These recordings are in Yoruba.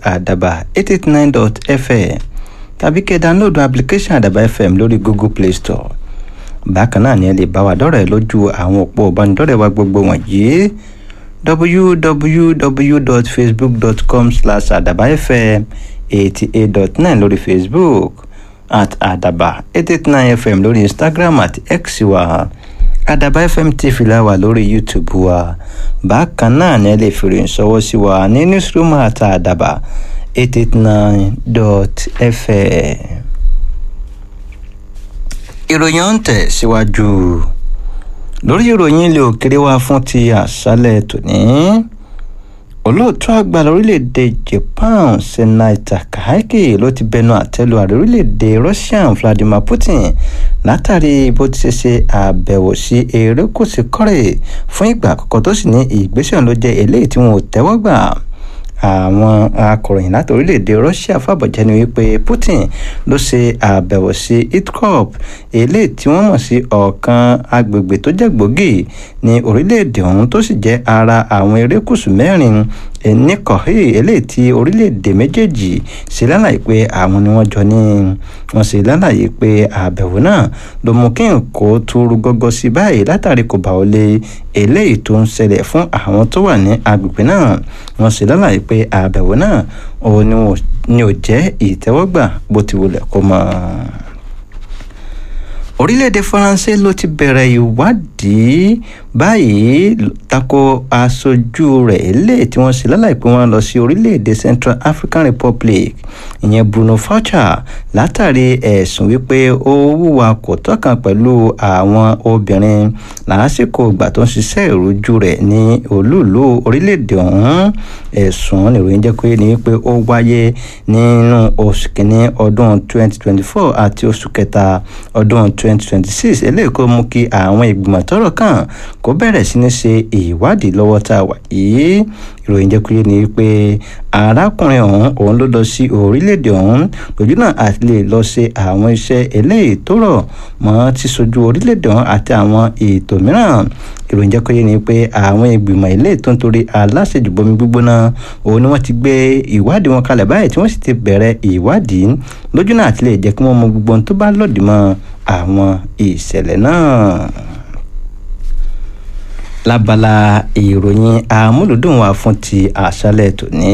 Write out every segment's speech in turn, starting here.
adaba eight eight nine dot fm tàbí kẹ́ download application adaba fm lórí google play store bákan náà ni ẹ lè bá wa dọ́rẹ̀ẹ́ lójú àwọn òpó ìbánidọ́rẹ̀ẹ́ wa gbogbo wọ̀nyí www.facebook.com slash adabafm eighty eight dot nine lórí facebook at adaba eight eight nine fm lórí instagram àti x wa adaba fm tv la wà lórí youtube wa bákan náà ni ẹ lè fi ròyìn ṣọwọ́ sí wa ní newsroom àti adaba eight eight nine dot fm ìròyìn ń tẹ̀ síwájú lórí ìròyìn ilé òkèrè wa fún ti àṣálẹ̀ tòní olóòtú àgbà lórílẹ̀‐èdè japan senaita kaiki ló ti bẹnu àtẹ́lu ààrẹ orílẹ̀‐èdè russia vladimir putin látàrí bó ti ṣe ṣe àbẹ̀wò sí erékùṣù kọ́rẹ̀ fún ìgbà àkọ́kọ́ tó sì ní ìgbésẹ̀ ló jẹ́ eléyìí tí wọn ò tẹ́wọ́ gbà àwọn akọ̀ròyìn láti orílẹ̀-èdè russia fàbọ̀jẹ́ ni wípé putin ló ṣe àbẹ̀wò sí itkop eléyìí tí wọ́n mọ̀ sí ọ̀kan agbègbè tó jẹ́ gbòógì ní orílẹ̀-èdè ọ̀hún tó sì jẹ́ ara àwọn erékùṣù mẹ́rin ní kọ̀hí eléyìí tí orílẹ̀-èdè méjèèjì ṣe lálàyé pé àwọn ni wọ́n jọ ní wọ́n ṣe lálàyé pé àbẹ̀wò náà ló mú kí nǹkó túrú gọ́gọ́ sí báyìí látàrí kò bá wọlé eléyìí tó ń ṣẹlẹ̀ fún àwọn tó wà ní agbègbè náà wọ́n ṣe lálàyé pé àbẹ̀wò náà òun ni ò jẹ́ ìtẹ́wọ́gbà bó ti wulẹ̀ kó mọ́ orílẹ̀-èdè faransé ló ti bẹ̀rẹ̀ ìwádìí báyìí tako aṣojú rẹ̀ eléyìí tí wọ́n ṣe lálàyé pé wọ́n lọ sí orílẹ̀-èdè central african republic ìyẹn bruno faucha látàrí ẹ̀sùn wípé ó hùwà kò tọ́kan pẹ̀lú àwọn obìnrin lásìkò ìgbà tó ń ṣiṣẹ́ ìrújú rẹ̀ ní olúùlú orílẹ̀-èdè ọ̀hún ẹ̀sùn nìròyìn jẹ́ pé ní pé ó wáyé nínú oṣù kìíní ọdún 2024 àti oṣù kẹta ọdún 2026 eléyìí kó mú kí àwọn ìgbìmọ̀ tọ́rọ̀ kàn kó bẹ̀rẹ̀ sí ní ṣe ìwádìí lọ́wọ́ tá a wà yìí ìròyìn jẹ́ pé ní pé arákùnrin ọ̀hún òun ló lọ sí orílẹ̀-èdè ọ̀hún lójú náà àti lè lọ ṣe àwọn iṣẹ́ eléyìí tó rọ̀ mọ́ ti sojú orílẹ̀-èdè ọ̀hún àti àwọn ètò mìíràn ìròyìn jẹ́ pé ní pé àwọn ìgbìmọ̀ ilé tó ń torí aláṣejùbomi gbígbóná òun ni wọ́n ti gbé ìwádìí wọn kalẹ̀ báyìí tí wọ́n sì ti bẹ̀rẹ̀ ìwádìí lójú náà àti lè jẹ́ kí wọ́n mọ gbogbo ohun tó bá lòdì mọ́ àwọn ìṣẹ̀lẹ̀ náà lábala ìròyìn amúlùdùn wa fún ti àṣálẹ̀ tòní.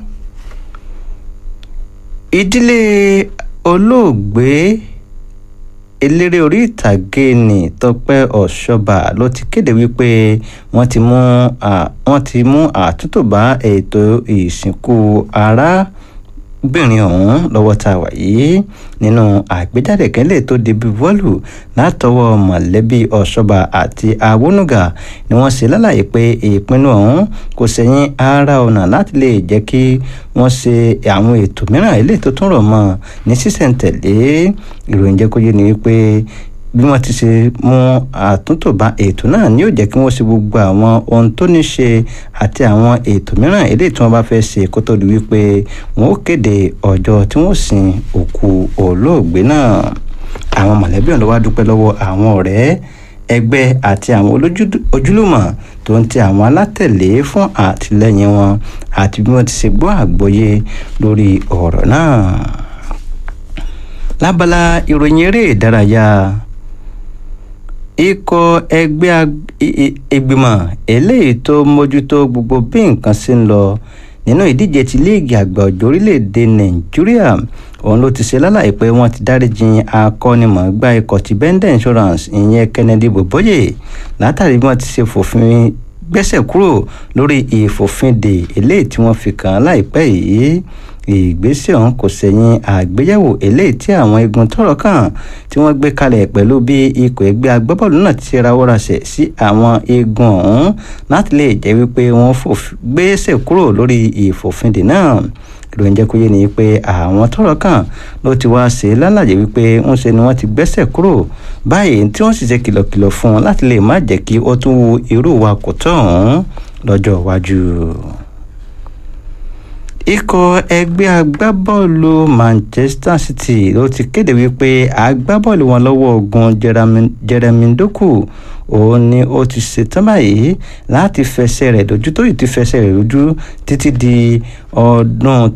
ìdílé olóògbé eléré orí ìtàgé ní tọpẹ́ ọ̀ṣọ́bà ló ti kéde wípé wọ́n ti mú wọ́n ti mú àtúntò bá ètò ìsìnkú ará obìnrin ọ̀hún lọ́wọ́ tá a wà yìí nínú àgbéjáde kẹ́lẹ́ tó di bíbọ́ọ̀lù látọwọ́ mọ̀lẹ́bí ọ̀ṣọ́ba àti awónúgà ni wọ́n ṣe lálàyé pé ìpinnu ọ̀hún kò sẹ́yìn ara ọ̀nà láti lè jẹ́ kí wọ́n ṣe àwọn ètò mìíràn eléyìí tó tún rọ̀ mọ́ ní sísẹ̀ǹtẹ̀lé ìròyìn jẹ́ kó yé ni wípé bí wọ́n ti ṣe mú àtúntò bá ètò náà ni yóò jẹ́ kí wọ́n ṣe gbogbo àwọn ohun tó ní ṣe àti àwọn ètò mìíràn eléyìí tí wọ́n bá fẹ́ ṣe kó tó di wípé wọ́n ó kéde ọjọ́ tí wọ́n sin òkú olóògbé náà àwọn mọ̀lẹ́bí ọ̀hún ló wá dúpẹ́ lọ́wọ́ àwọn ọ̀rẹ́ ẹgbẹ́ àti àwọn ojúlùmọ̀ tó ń ti àwọn alátẹ̀lé fún àtìlẹ́yìn wọn àti bí wọ́n ti ṣe gbọ́ àgbọ́yé lórí ọ̀rọ̀ náà lábala ìròyìn eré ìdárayá ikọ̀ ẹgbẹ́ ìgbìmọ̀ eléyìí tó mójútó gbogbo bí nǹkan ṣe ń lọ nínú ìdíje ti líìgì àgbà ọjọ́ orílẹ̀-èdè nàìjíríà òun ló ti ṣe lálàyé pé wọ́n ti dáríjì akọ́nimọ̀ọ́gbá ikọ̀ ti bender insurance ìyẹn kennedy boboye látàrí bí wọ́n ti ṣe fòfin gbẹ́sẹ̀ kúrò lórí ìfòfindè eléyìí tí wọ́n fi kàn án láìpẹ́ yìí ìgbésẹ̀ ọ̀hún kò sẹ̀yìn àgbéyẹ̀wò eléyìí tí àwọn igun tọ́rọ̀ kàn tí wọ́n gbé kalẹ̀ pẹ̀lú bí ikọ̀ ẹgbẹ́ agbábọ́ọ̀lù náà ti rawọ́ rasẹ̀ sí àwọn igun ọ̀hún láti lè jẹ́ wípé wọ́n gbésẹ̀ kúrò lórí ìfòfindè náà ìròyìn jẹ́ kó yé ni pé àwọn tọ́rọ̀ kàn ló ti wá ṣe lálàyé wípé ń ṣe ni wọ́n ti gbẹ́sẹ̀ kúrò báyìí tí wọ́n sì ṣe kìlọ̀kìlọ̀ fún un láti lè má jẹ́ kí ó tún wu irú wa kò tọ̀ ọ̀hún lọ́jọ́ iwájú ikọ̀ ẹgbẹ́ agbábọ́ọ̀lù manchester city ló ti kéde wípé agbábọ́ọ̀lù wọn lọ́wọ́ ogun jeremy doku òun ni ó ti ṣetán báyìí láti fẹsẹ̀ rẹ̀ dojú tó yìí ti fẹsẹ̀ rẹ̀ lójú títí di ọdún